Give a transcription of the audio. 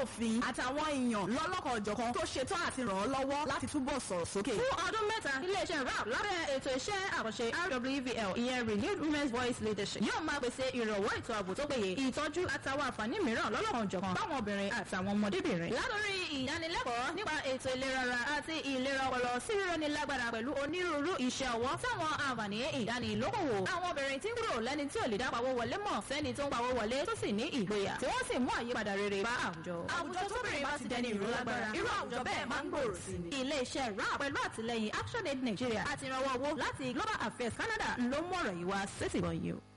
òfin àtàwọn èèyàn lọ́lọ́kan-ò-jọ̀kan tó ṣetán àti ràn ọ́ lọ́wọ́ láti túbọ̀ sọ̀rọ̀ sókè. fún ọdún mẹ́ta iléeṣẹ́ rap lábẹ́ ètò iṣẹ́ àkànṣe rwvl ìyẹn renewed women's voice leadership yóò máa pèsè ìrànwọ́ ètò ààbò tó péye ìtọ́jú àtàwọn àǹfààní mìíràn lọ́lọ́kan-ò-jọ̀kan fáwọn obìnrin àtàwọn ọmọdébìnrin. látòrí ìdánilẹ́kọ̀ọ́ nípa ètò ìlera ara àti ìlera ọpọlọ sí rírọ́ni lágbára pẹ̀lú onírúurú iṣẹ́ ọwọ́ táwọn àǹfààní ìdánilókòwò. àwọn obìnrin tí ń kúrò lẹ́ni tí ò lè dá pawó wọlé mọ̀ sẹ́ni tó ń pawó wọlé tó sì ní ìgboyà tí wọ́n sì mú àyípadà rere bá àwùjọ. àwùjọ tóbìnrin bá ti dẹni ìró lágbára irú àwùjọ bẹ́ẹ̀ máa ń gbòòrò sí ni. ilé-iṣẹ́ rap pẹ̀lú àtìlẹyìn action aid nigeria àti ìrànwọ́ owó láti global affairs canada ló mú ọ̀rọ̀ yìí wá sétìgbọ̀n yìí o.